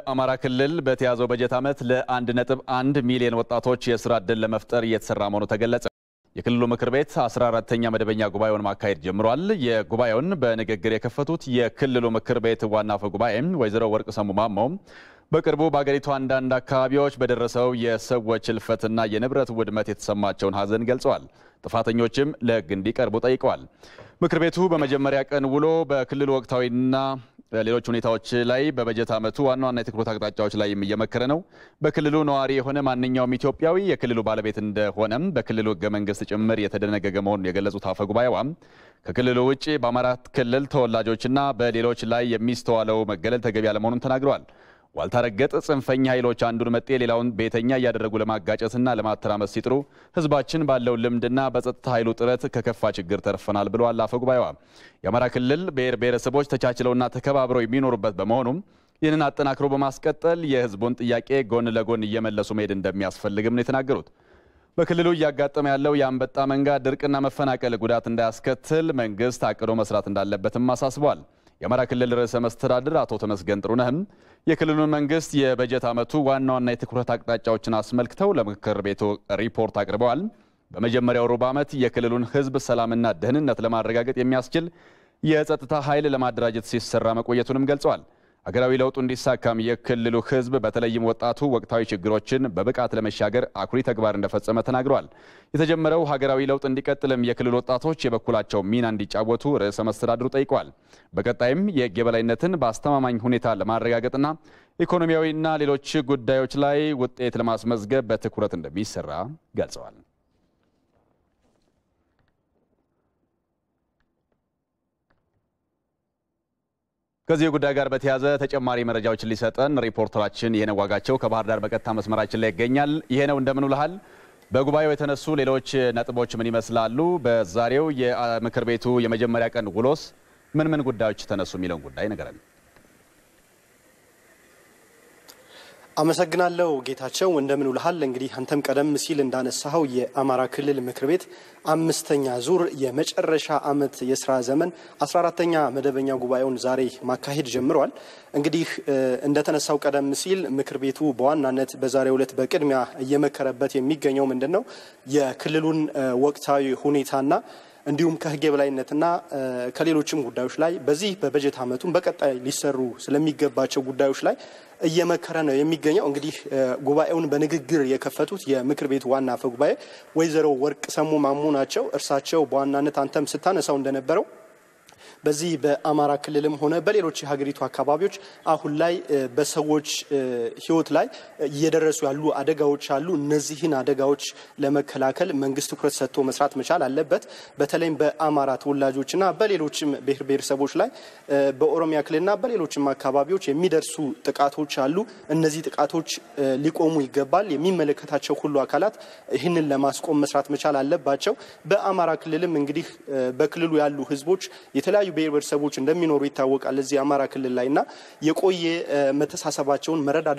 በአማራ ክልል በተያዘው በጀት ዓመት ለ1.1 ሚሊዮን ወጣቶች የስራ ዕድል ለመፍጠር እየተሰራ መሆኑ ተገለጸ። የክልሉ ምክር ቤት 14ተኛ መደበኛ ጉባኤውን ማካሄድ ጀምሯል። የጉባኤውን በንግግር የከፈቱት የክልሉ ምክር ቤት ዋና አፈ ጉባኤ ወይዘሮ ወርቅ ሰሙ ማሞ በቅርቡ በአገሪቱ አንዳንድ አካባቢዎች በደረሰው የሰዎች ሕልፈትና የንብረት ውድመት የተሰማቸውን ሐዘን ገልጸዋል። ጥፋተኞችም ለሕግ እንዲቀርቡ ጠይቀዋል። ምክር ቤቱ በመጀመሪያ ቀን ውሎ በክልሉ ወቅታዊና ሌሎች ሁኔታዎች ላይ በበጀት ዓመቱ ዋና ዋና የትኩረት አቅጣጫዎች ላይ እየመከረ ነው። በክልሉ ነዋሪ የሆነ ማንኛውም ኢትዮጵያዊ የክልሉ ባለቤት እንደሆነም በክልሉ ሕገ መንግስት ጭምር የተደነገገ መሆኑን የገለጹት አፈ ጉባኤዋም ከክልሉ ውጭ በአማራ ክልል ተወላጆችና በሌሎች ላይ የሚስተዋለው መገለል ተገቢ አለመሆኑን ተናግረዋል። ዋልታ ረገጥ ጽንፈኛ ኃይሎች አንዱን መጤ ሌላውን ቤተኛ እያደረጉ ለማጋጨትና ለማተራመስ ሲጥሩ ህዝባችን ባለው ልምድና በጸጥታ ኃይሉ ጥረት ከከፋ ችግር ተርፈናል ብለዋል አፈ ጉባኤዋ። የአማራ ክልል ብሔር ብሔረሰቦች ተቻችለውና ተከባብረው የሚኖሩበት በመሆኑም ይህንን አጠናክሮ በማስቀጠል የህዝቡን ጥያቄ ጎን ለጎን እየመለሱ መሄድ እንደሚያስፈልግም ነው የተናገሩት። በክልሉ እያጋጠመ ያለው የአንበጣ መንጋ ድርቅና መፈናቀል ጉዳት እንዳያስከትል መንግስት አቅዶ መስራት እንዳለበትም አሳስበዋል። የአማራ ክልል ርዕሰ መስተዳድር አቶ ተመስገን ጥሩነህም የክልሉን መንግስት የበጀት ዓመቱ ዋና ዋና የትኩረት አቅጣጫዎችን አስመልክተው ለምክር ቤቱ ሪፖርት አቅርበዋል። በመጀመሪያው ሩብ ዓመት የክልሉን ህዝብ ሰላምና ደህንነት ለማረጋገጥ የሚያስችል የጸጥታ ኃይል ለማደራጀት ሲሰራ መቆየቱንም ገልጸዋል። ሀገራዊ ለውጡ እንዲሳካም የክልሉ ህዝብ በተለይም ወጣቱ ወቅታዊ ችግሮችን በብቃት ለመሻገር አኩሪ ተግባር እንደፈጸመ ተናግረዋል። የተጀመረው ሀገራዊ ለውጥ እንዲቀጥልም የክልል ወጣቶች የበኩላቸው ሚና እንዲጫወቱ ርዕሰ መስተዳድሩ ጠይቀዋል። በቀጣይም የህግ የበላይነትን በአስተማማኝ ሁኔታ ለማረጋገጥና ኢኮኖሚያዊና ሌሎች ጉዳዮች ላይ ውጤት ለማስመዝገብ በትኩረት እንደሚሰራ ገልጸዋል። ከዚህ ጉዳይ ጋር በተያያዘ ተጨማሪ መረጃዎችን ሊሰጠን ሪፖርተራችን ይሄነው ዋጋቸው ከባህር ዳር በቀጥታ መስመራችን ላይ ይገኛል። ይሄነው እንደምን ውለሃል? በጉባኤው የተነሱ ሌሎች ነጥቦች ምን ይመስላሉ? በዛሬው የምክር ቤቱ የመጀመሪያ ቀን ውሎስ ምን ምን ጉዳዮች ተነሱ የሚለውን ጉዳይ ንገረን። አመሰግናለሁ ጌታቸው፣ እንደምን ውልሃል። እንግዲህ አንተም ቀደም ሲል እንዳነሳኸው የአማራ ክልል ምክር ቤት አምስተኛ ዙር የመጨረሻ ዓመት የስራ ዘመን 14ተኛ መደበኛ ጉባኤውን ዛሬ ማካሄድ ጀምረዋል። እንግዲህ እንደተነሳው ቀደም ሲል ምክር ቤቱ በዋናነት በዛሬው ዕለት በቅድሚያ እየመከረበት የሚገኘው ምንድን ነው የክልሉን ወቅታዊ ሁኔታና እንዲሁም ከሕግ የበላይነትና ከሌሎችም ጉዳዮች ላይ በዚህ በበጀት ዓመቱም በቀጣይ ሊሰሩ ስለሚገባቸው ጉዳዮች ላይ እየመከረ ነው የሚገኘው። እንግዲህ ጉባኤውን በንግግር የከፈቱት የምክር ቤቱ ዋና አፈ ጉባኤ ወይዘሮ ወርቅ ሰሙ ማሞ ናቸው። እርሳቸው በዋናነት አንተም ስታነሳው እንደነበረው በዚህ በአማራ ክልልም ሆነ በሌሎች የሀገሪቱ አካባቢዎች አሁን ላይ በሰዎች ሕይወት ላይ እየደረሱ ያሉ አደጋዎች አሉ። እነዚህን አደጋዎች ለመከላከል መንግስት ትኩረት ሰጥቶ መስራት መቻል አለበት። በተለይም በአማራ ተወላጆችና በሌሎችም ብሔር ብሔረሰቦች ላይ በኦሮሚያ ክልልና በሌሎችም አካባቢዎች የሚደርሱ ጥቃቶች አሉ። እነዚህ ጥቃቶች ሊቆሙ ይገባል። የሚመለከታቸው ሁሉ አካላት ይህንን ለማስቆም መስራት መቻል አለባቸው። በአማራ ክልልም እንግዲህ በክልሉ ያሉ ህዝቦች የተለያዩ ብሔር ብሔረሰቦች እንደሚኖሩ ይታወቃል። እዚህ አማራ ክልል ላይ እና የቆየ መተሳሰባቸውን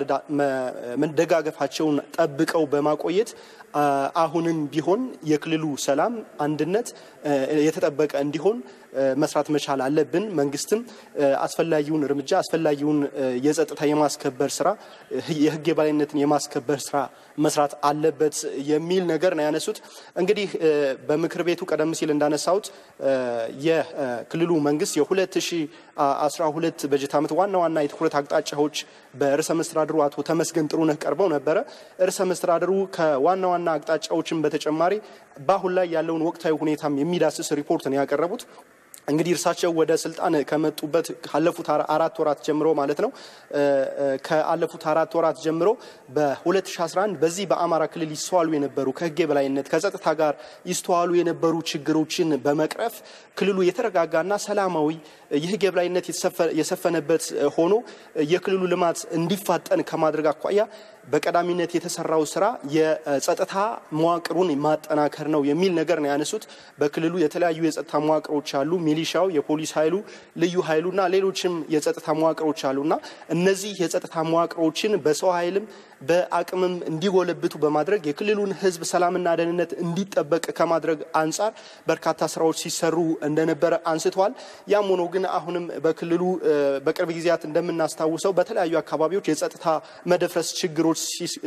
መደጋገፋቸውን ጠብቀው በማቆየት አሁንም ቢሆን የክልሉ ሰላም፣ አንድነት የተጠበቀ እንዲሆን መስራት መቻል አለብን። መንግስትም አስፈላጊውን እርምጃ አስፈላጊውን የጸጥታ የማስከበር ስራ የህግ የበላይነትን የማስከበር ስራ መስራት አለበት የሚል ነገር ነው ያነሱት። እንግዲህ በምክር ቤቱ ቀደም ሲል እንዳነሳሁት የክልሉ መንግስት የ2012 በጀት ዓመት ዋና ዋና የትኩረት አቅጣጫዎች በርዕሰ መስተዳድሩ አቶ ተመስገን ጥሩነህ ቀርበው ነበረ። ርዕሰ መስተዳድሩ ከዋና ዋና አቅጣጫዎችን በተጨማሪ በአሁን ላይ ያለውን ወቅታዊ ሁኔታም የሚዳስስ ሪፖርት ነው ያቀረቡት። እንግዲህ እርሳቸው ወደ ስልጣን ከመጡበት ካለፉት አራት ወራት ጀምሮ ማለት ነው ከአለፉት አራት ወራት ጀምሮ በ2011 በዚህ በአማራ ክልል ይስተዋሉ የነበሩ ከህግ የበላይነት ከጸጥታ ጋር ይስተዋሉ የነበሩ ችግሮችን በመቅረፍ ክልሉ የተረጋጋና ሰላማዊ የህግ የበላይነት የሰፈነበት ሆኖ የክልሉ ልማት እንዲፋጠን ከማድረግ አኳያ በቀዳሚነት የተሰራው ስራ የጸጥታ መዋቅሩን ማጠናከር ነው የሚል ነገር ነው ያነሱት። በክልሉ የተለያዩ የጸጥታ መዋቅሮች አሉ። ሚሊሻው፣ የፖሊስ ኃይሉ፣ ልዩ ኃይሉና ሌሎችም የጸጥታ መዋቅሮች አሉና እነዚህ የጸጥታ መዋቅሮችን በሰው ኃይልም በአቅምም እንዲጎለብቱ በማድረግ የክልሉን ሕዝብ ሰላምና ደህንነት እንዲጠበቅ ከማድረግ አንጻር በርካታ ስራዎች ሲሰሩ እንደነበረ አንስተዋል። ያም ሆኖ ግን አሁንም በክልሉ በቅርብ ጊዜያት እንደምናስታውሰው በተለያዩ አካባቢዎች የጸጥታ መደፍረስ ችግሮች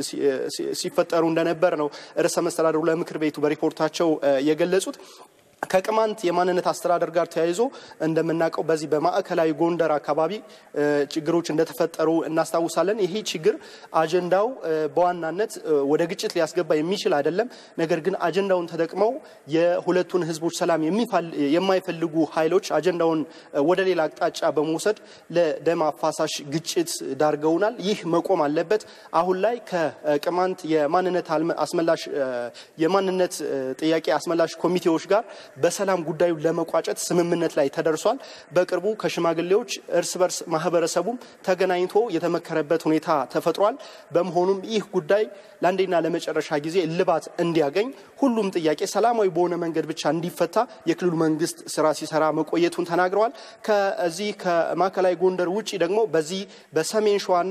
ሲፈጠሩ እንደነበር ነው ርዕሰ መስተዳድሩ ለምክር ቤቱ በሪፖርታቸው የገለጹት። ከቅማንት የማንነት አስተዳደር ጋር ተያይዞ እንደምናውቀው በዚህ በማዕከላዊ ጎንደር አካባቢ ችግሮች እንደተፈጠሩ እናስታውሳለን። ይሄ ችግር አጀንዳው በዋናነት ወደ ግጭት ሊያስገባ የሚችል አይደለም። ነገር ግን አጀንዳውን ተጠቅመው የሁለቱን ህዝቦች ሰላም የማይፈልጉ ኃይሎች አጀንዳውን ወደ ሌላ አቅጣጫ በመውሰድ ለደም አፋሳሽ ግጭት ዳርገውናል። ይህ መቆም አለበት። አሁን ላይ ከቅማንት የማንነት አስመላሽ የማንነት ጥያቄ አስመላሽ ኮሚቴዎች ጋር በሰላም ጉዳዩን ለመቋጨት ስምምነት ላይ ተደርሷል። በቅርቡ ከሽማግሌዎች እርስ በርስ ማህበረሰቡም ተገናኝቶ የተመከረበት ሁኔታ ተፈጥሯል። በመሆኑም ይህ ጉዳይ ለአንዴና ለመጨረሻ ጊዜ እልባት እንዲያገኝ ሁሉም ጥያቄ ሰላማዊ በሆነ መንገድ ብቻ እንዲፈታ የክልሉ መንግስት ስራ ሲሰራ መቆየቱን ተናግረዋል። ከዚህ ከማዕከላዊ ጎንደር ውጭ ደግሞ በዚህ በሰሜን ሸዋና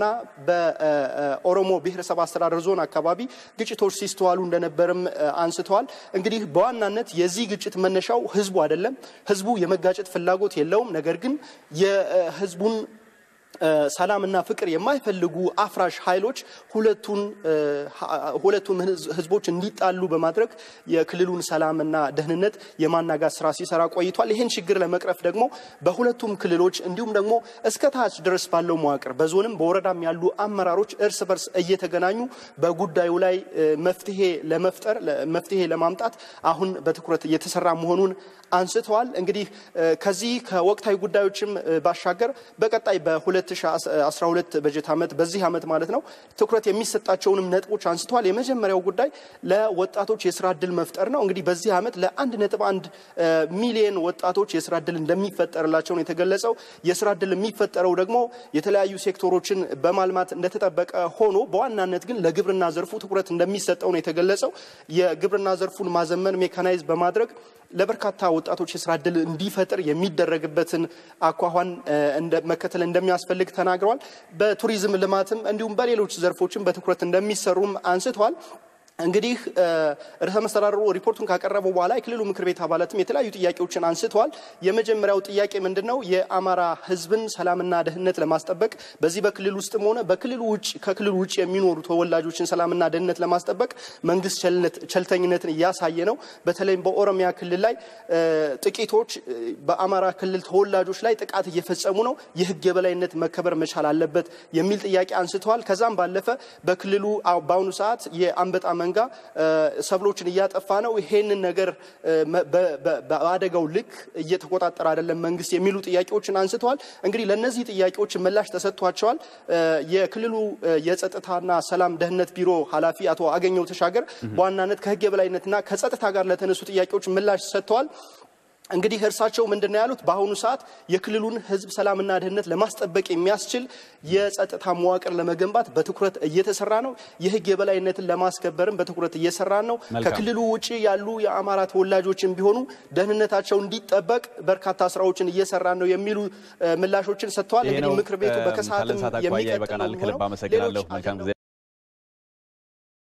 በኦሮሞ ብሔረሰብ አስተዳደር ዞን አካባቢ ግጭቶች ሲስተዋሉ እንደነበርም አንስተዋል። እንግዲህ በዋናነት የዚህ ግጭት መነሻው ህዝቡ አይደለም። ህዝቡ የመጋጨት ፍላጎት የለውም። ነገር ግን የህዝቡን ሰላምና ፍቅር የማይፈልጉ አፍራሽ ኃይሎች ሁለቱን ሁለቱም ህዝቦች እንዲጣሉ በማድረግ የክልሉን ሰላምና ደህንነት የማናጋት ስራ ሲሰራ ቆይቷል። ይህን ችግር ለመቅረፍ ደግሞ በሁለቱም ክልሎች እንዲሁም ደግሞ እስከ ታች ድረስ ባለው መዋቅር በዞንም በወረዳም ያሉ አመራሮች እርስ በርስ እየተገናኙ በጉዳዩ ላይ መፍትሄ ለመፍጠር መፍትሄ ለማምጣት አሁን በትኩረት እየተሰራ መሆኑን አንስተዋል። እንግዲህ ከዚህ ከወቅታዊ ጉዳዮችም ባሻገር በቀጣይ በ2012 በጀት ዓመት በዚህ ዓመት ማለት ነው ትኩረት የሚሰጣቸውንም ነጥቦች አንስተዋል። የመጀመሪያው ጉዳይ ለወጣቶች የስራ እድል መፍጠር ነው። እንግዲህ በዚህ ዓመት ለአንድ ነጥብ አንድ ሚሊየን ወጣቶች የስራ እድል እንደሚፈጠርላቸው ነው የተገለጸው። የስራ እድል የሚፈጠረው ደግሞ የተለያዩ ሴክተሮችን በማልማት እንደተጠበቀ ሆኖ በዋናነት ግን ለግብርና ዘርፉ ትኩረት እንደሚሰጠው ነው የተገለጸው። የግብርና ዘርፉን ማዘመን ሜካናይዝ በማድረግ ለበርካታ ወጣቶች የስራ እድል እንዲፈጥር የሚደረግበትን አኳኋን መከተል እንደሚያስፈልግ ተናግረዋል። በቱሪዝም ልማትም እንዲሁም በሌሎች ዘርፎችም በትኩረት እንደሚሰሩም አንስተዋል። እንግዲህ ርዕሰ መስተዳድሩ ሪፖርቱን ካቀረቡ በኋላ የክልሉ ምክር ቤት አባላትም የተለያዩ ጥያቄዎችን አንስተዋል። የመጀመሪያው ጥያቄ ምንድን ነው? የአማራ ሕዝብን ሰላምና ደህንነት ለማስጠበቅ በዚህ በክልል ውስጥም ሆነ በክልሉ ውጭ ከክልሉ ውጭ የሚኖሩ ተወላጆችን ሰላምና ደህንነት ለማስጠበቅ መንግስት ቸልተኝነትን እያሳየ ነው። በተለይም በኦሮሚያ ክልል ላይ ጥቂቶች በአማራ ክልል ተወላጆች ላይ ጥቃት እየፈጸሙ ነው። የህግ የበላይነት መከበር መቻል አለበት የሚል ጥያቄ አንስተዋል። ከዛም ባለፈ በክልሉ በአሁኑ ሰዓት የአንበጣ መንጋ ሰብሎችን እያጠፋ ነው። ይሄንን ነገር በአደጋው ልክ እየተቆጣጠረ አይደለም መንግስት የሚሉ ጥያቄዎችን አንስተዋል። እንግዲህ ለእነዚህ ጥያቄዎች ምላሽ ተሰጥቷቸዋል። የክልሉ የጸጥታና ሰላም ደህንነት ቢሮ ኃላፊ አቶ አገኘው ተሻገር በዋናነት ከህግ የበላይነትና ከጸጥታ ጋር ለተነሱ ጥያቄዎች ምላሽ ሰጥተዋል። እንግዲህ እርሳቸው ምንድን ነው ያሉት? በአሁኑ ሰዓት የክልሉን ህዝብ ሰላምና ደህንነት ለማስጠበቅ የሚያስችል የጸጥታ መዋቅር ለመገንባት በትኩረት እየተሰራ ነው። የህግ የበላይነትን ለማስከበርም በትኩረት እየሰራ ነው። ከክልሉ ውጭ ያሉ የአማራ ተወላጆችን ቢሆኑ ደህንነታቸው እንዲጠበቅ በርካታ ስራዎችን እየሰራ ነው የሚሉ ምላሾችን ሰጥተዋል። እንግዲህ ምክር ቤቱ በከሰዓትም የሚቀጥለው ከልብ አመሰግናለሁ። መልካም ጊዜ